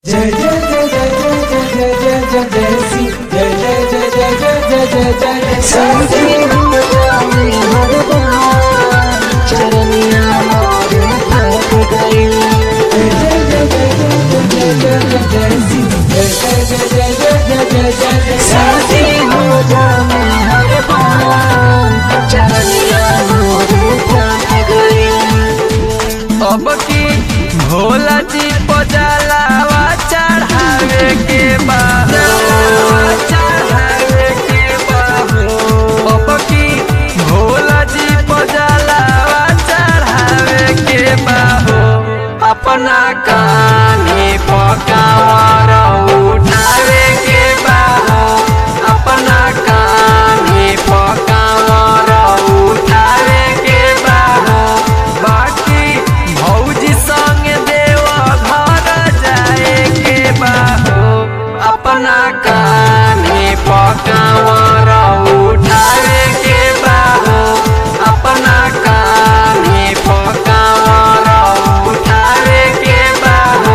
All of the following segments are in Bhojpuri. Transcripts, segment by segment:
जय जय जय जय जय जय जय जय जय जय सी जय जय जय जय जय जय जय जय जय जय जय जय जय जय जय जय जय जय सी जय जय जय जय जय जय जय जय जय जय अब की भोला जी पजलावा चढ़ावे के बा चढ़ावे के बा अब की भोला जी पजलावा चढ़ावे के बा हो अपना कान्हे पकावर उठावे के बा हो अपना कान्हे पकावर उठावे के बा हो बाकी भौजी संग देव घर जाए के बा हो अपना कान्हे पकावर उठावे के बा हो अपना कान्हे पकावर उठावे के बा हो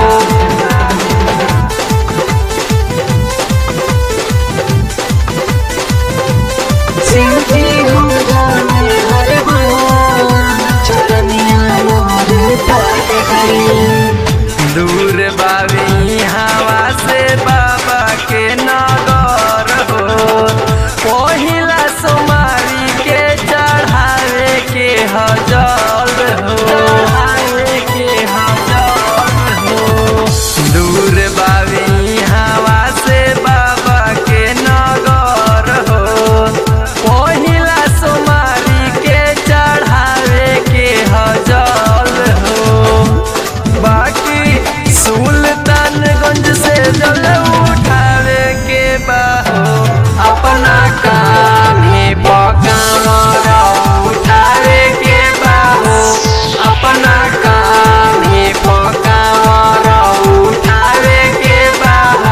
दूर बावी हवा से बाबा के नगर हो पहिला सोमारी के चढ़ावे के हजल हो चढ़ावे के हजल हो दूर बावी हवा से बाबा के नगर हो पहिला सोमारी के चढ़ावे के हजल हो बाकी सुल्तानगंज से जल उठावे के बाहो अपना कान्हे पकावर उठावे के बाहो अपना कान्हे पकावर उठावे के बाहो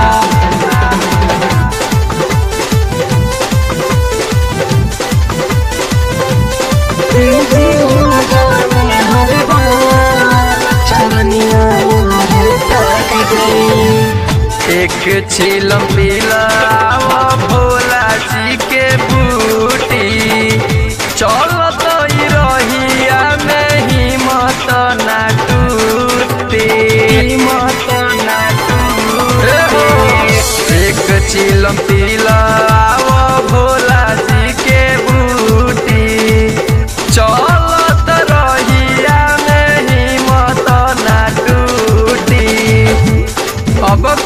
एक छिलम पिलावा भोला जी के बूटी चलत ही रहिया में हिम्मत ना टूटी हिम्मत ना टूटी एक छिलम पिलावा भोला जी के बूटी चलत रहिया में हिम्मत ना टूटी अब